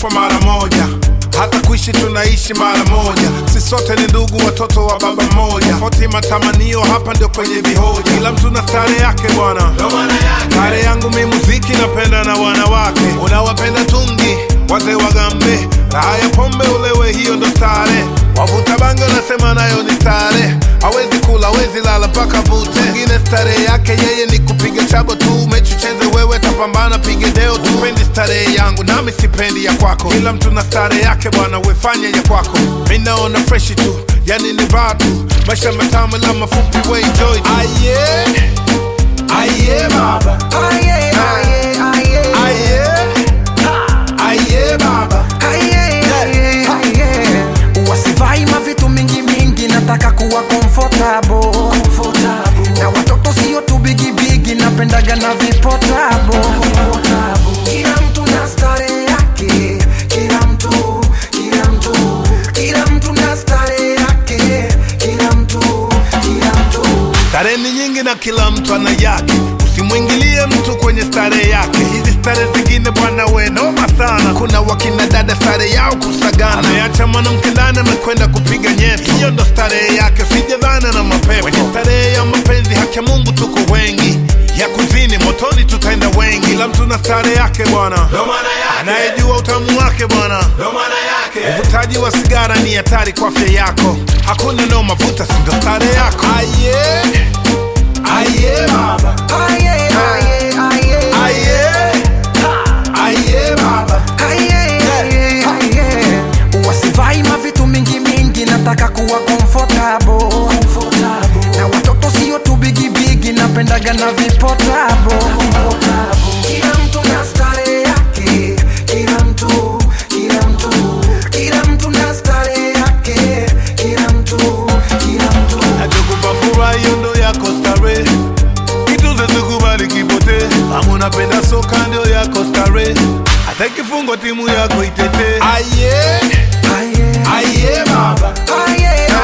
kufa mara moja hata kuishi tunaishi mara moja si sote ni ndugu watoto wa baba mmoja tofauti matamanio hapa ndio kwenye vihoja kila mtu na stare yake bwana stare yangu mi muziki napenda na wanawake unawapenda tungi wazee wagambe raha ya pombe ulewe hiyo ndo stare wavuta bange unasema nayo ni stare hawezi kula hawezi lala mpaka vute ngine starehe yake yeye ni kupiga chabo tu mechi cheze wewe tapambana pige deo tu pendi starehe yangu nami sipendi ya kwako kila mtu na starehe yake bwana wefanya ya kwako mi naona freshi tu yani ni vaa tu maisha matamu la mafupi we enjoy tu aye aye baba Aye, aye, aye. aye aye baba Aye, aye, aye. wasivai mavitu mingi mingi nataka kuwa comfortable. na watoto sio tu bigibigi napendaga na vipotabo kila mtu na stare yake kila mtu kila mtu kila mtu na stare yake kila mtu kila mtu Starehe ni nyingi na kila mtu ana yake, usimwingilie mtu kwenye starehe yake. Hizi starehe zingine bwana, we noma sana. Kuna wakina dada starehe yao kusagana, ameacha mwanamke ndani amekwenda kupiga nyeto, hiyo ndo starehe yake, usijadhana na mapepo. Kwenye starehe ya mapenzi, haki ya Mungu tuko wengi ya kuzini motoni tutaenda wengi, kila mtu na starehe yake bwana, anayejua utamu wake bwana. Uvutaji wa sigara ni hatari kwa afya yako, hakuna nao mavuta, sindo starehe yako. Aye, aye baba, aye, aye, aye. aye, aye baba. Aye, aye, aye. wasivai mavitu mingi mingi nataka kuwa comfortable. na watoto sio tu bigibigi napendaga na vipotabo kila mtu na stare yake kila mtu kila mtu kila mtu na stare yake kila mtu kila mtu Nachokupa furaha hiyo ndo yako starehe, kitu zezikubali kipote. Kama unapenda soka ndio yako starehe, hata kifungo timu yako itete. Aye, aye, aye baba, aye,